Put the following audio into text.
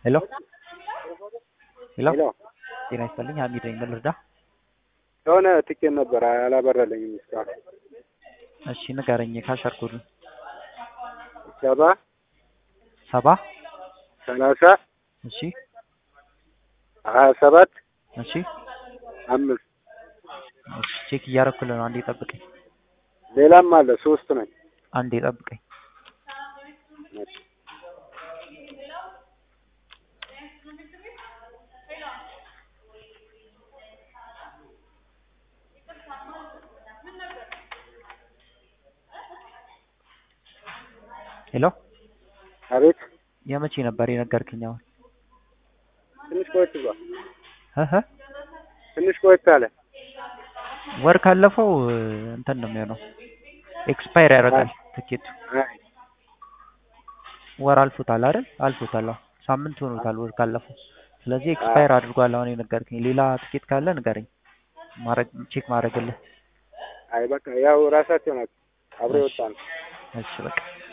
ሄሎ ሄሎ ሄሎ ጤና ይስጥልኝ ሀሚድ ነኝ ምን ልርዳ የሆነ ትኬት ነበር አላበራልኝም እስካሁን። እሺ ንገረኝ ካሸር ኮዱን ሰባ ሰባ ሰላሳ እሺ ሀያ ሰባት እሺ አምስት እሺ ቼክ እያደረኩልህ ነው አንዴ ጠብቀኝ ሌላም አለ ሶስት ነኝ። አንዴ ጠብቀኝ ሄሎ አቤት የመቼ ነበር የነገርክኝ አሁን ትንሽ ቆየት ብሏል። እህ ትንሽ ቆየት አለ። ወር ካለፈው እንትን ነው የሚሆነው ኤክስፓየር ያደርጋል ትኬቱ አይ ወር አልፎታል አይደል አልፎታል አዎ ሳምንት ሆኖታል ወር ካለፈው ስለዚህ ኤክስፓየር አድርጓል አሁን የነገርከኝ ሌላ ትኬት ካለ ንገረኝ ማድረግ ቼክ ማድረግልህ አይ በቃ ያው ራሳቸው ናቸው አብሮ የወጣ ነው። እሺ በቃ